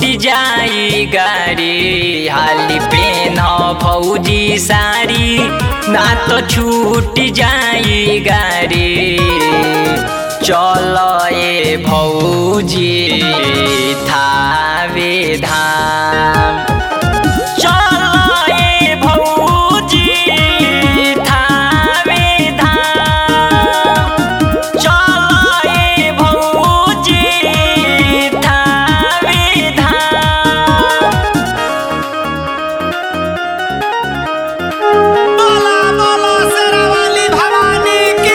जाई गाड़ी हाली पेन भौजी सारी ना तो छूट जाई गाड़ी चल ए भौजी थावे धाम चल ए भौजी थावे धाम चल ए भौजी थावे धाम बोला बोला शेरावाली भवानी की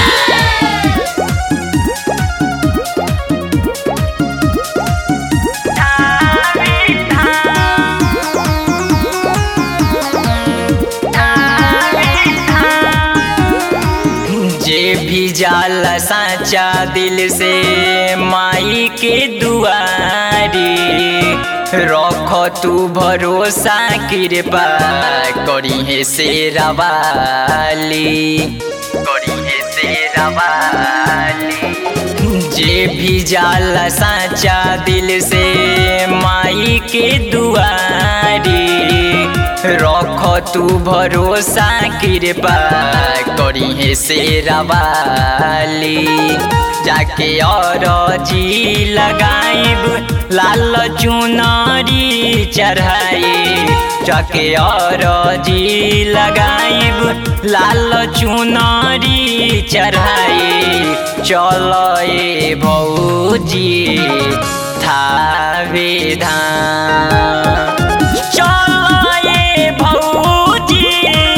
जे भी जाला साचा दिल से माई के दुआरी रख तू भरोसा कृपा करी है से रवाली करी है से रवाली जे भी जाला साचा दिल से माई के दुआरी रख तू भरोसा कृपा करी है से रवाली जाके और जी लगाइब लाल चुनरी चढ़ाई जाके और जी लगाइब लाल चुनरी चढ़ाई चल ए भौजी थावे धाम चल ए भौजी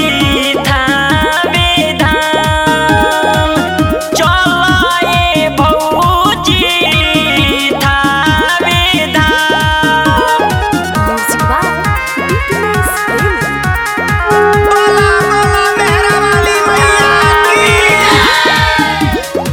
थावे धाम चल ए भौजी थावे धाम Music by BTS Arena. बोला बोला मेहरावाली मैया की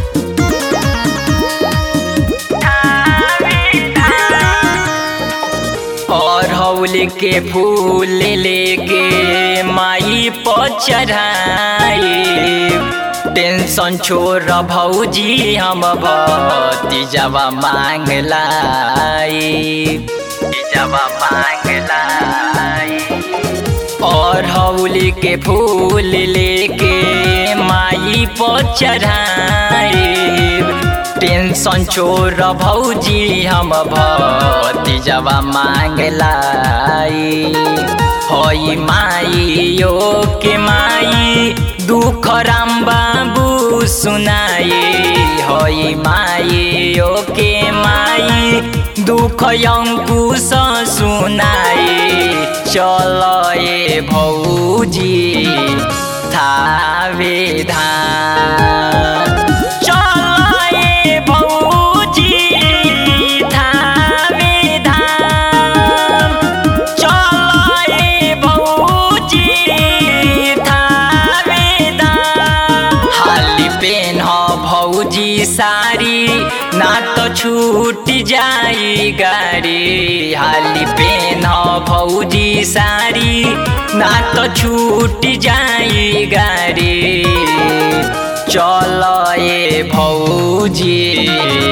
और हौल के फूल लेके माई पर चढ़ाई टेंशन छोड़ भौजी हम भतीजवा मांग लाई तीजवा मांग लाई और हौल के फूल लेके माई पर चढ़ाई टेंशन छोड़ भौजी हम भतीजवा मांग लाई होई माई यो के माई दुख राम बाबू सुनाई होई माई यो के माई दुख अंकुश सुनाई चल ए भौजी थावे धाम चल ए भौजी थावे धाम चल ए भौजी थावे धाम हाली पेन भौजी सारी ना तो छूट जाई गाड़ी हाली पेन भौजी सारी ना तो छूट जाई गाड़ी चल ए भौजी